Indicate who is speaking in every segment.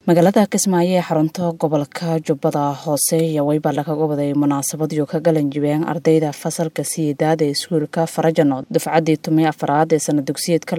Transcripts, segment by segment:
Speaker 1: magaalada kismaayo ee xarunta gobolka jubbada hoose iyo weyba laga gobaday munaasabadiyo ka galan jibeen ardayda fasalka siyedaad ee iskuulka farajano dufcaddii tumay afaraad ee sana dugsiyeedka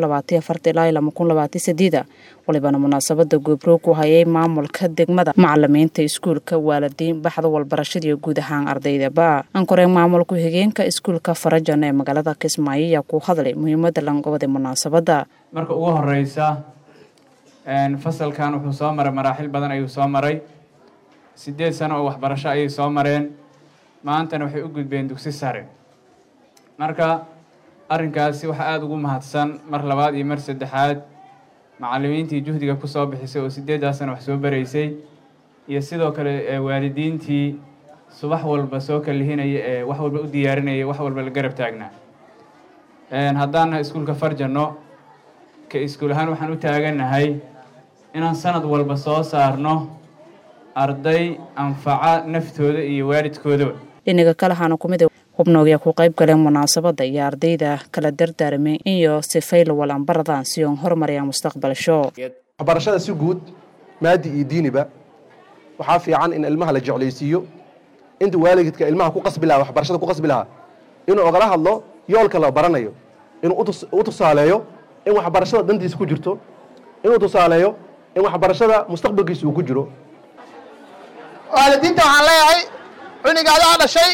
Speaker 1: ilaa walibana munaasabada goobro ku hayay maamulka degmada macalimiinta iskuulka waalidiin baxda walbarashadiiyo guud ahaan ardaydaba ankore maamulku higeenka iskuulka farajan ee magaalada kismaayo ayaa ku hadlay muhiimada langobada munaasabada
Speaker 2: marka ugu horeysa fasalkan wuxuu soo maray maraaxil badan ayuu soo maray sideed sano oo waxbarasho ayay soo mareen maantana waxay u gudbeen dugsi sare marka arrinkaasi waxaa aada ugu mahadsan mar labaad iyo mar saddexaad macallimiintii juhdiga kusoo bixisay oo sideeddaa sano wax soo baraysay iyo sidoo kale waalidiintii subax walba soo kalihinaya ee wax walba u diyaarinaya wax walba la garab taagnaa haddaan nahay iskuulka farjano ka iskuul ahaan waxaan u taagannahay inaan sanad walba soo saarno arday anfaca naftooda iyo waalidkoodaba
Speaker 1: dhinaga kale waxaana kumid hubnoogya ku qayb galeen munaasabada iyo ardayda kala dardaarmay iyo sifayla walanbaradaan si oon horumariyaan mustaqbalsho
Speaker 3: waxbarashada si guud maadi iyo diiniba waxaa fiican in ilmaha la jeclaysiiyo inta waalidka ilmaha ku qasbi lahaa waxbarashada ku qasbi lahaa inuu ogala hadlo yoolka la baranayo inuu u tusaaleeyo in waxbarashada dantiisa ku jirto inuu tusaaleeyo in waxbarashada mustaqbalkiisa uu ku jiro
Speaker 4: waalidiinta waxaan leeyahay cunigaadaha dhashay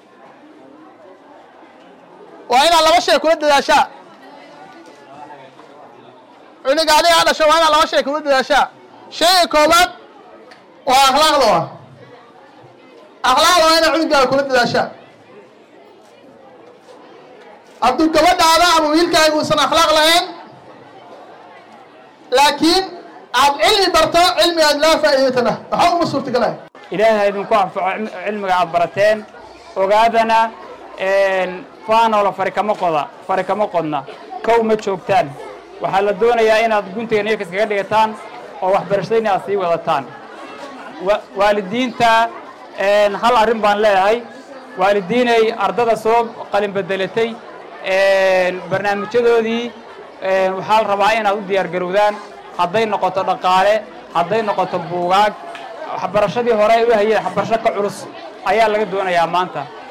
Speaker 4: waa inaad laba shay kula dadaashaa cunigaadiha dhashay waa inaad laba shay kula dadaashaa shayga koobaad waa akhlaaqda wa akhlaaqda waa inaad cunigaaga kula dadaashaa hadduu gabadhaada ama wiilkaaga uusan akhlaaq lahayn laakiin aad cilmi barto cilmi aad laa faa'iidata lah waxba uma suurtagalahay
Speaker 5: ilaahay idinku anfaco cilmiga aad barateen ogaadana faanoola fari kama qoda fari kama qodna kow ma joogtaan waxaa la doonayaa inaad guntiga neefkas kaga dhigataan oo waxbarashadayna aad sii wadataan waalidiinta hal arrin baan leeyahay waalidiinay ardada soo qalin bedelatay barnaamijyadoodii waxaa la rabaa inaad u diyaar garowdaan hadday noqoto dhaqaale hadday noqoto buugaag waxbarashadii hore ay u hayeen waxbarasho ka culus ayaa laga doonayaa maanta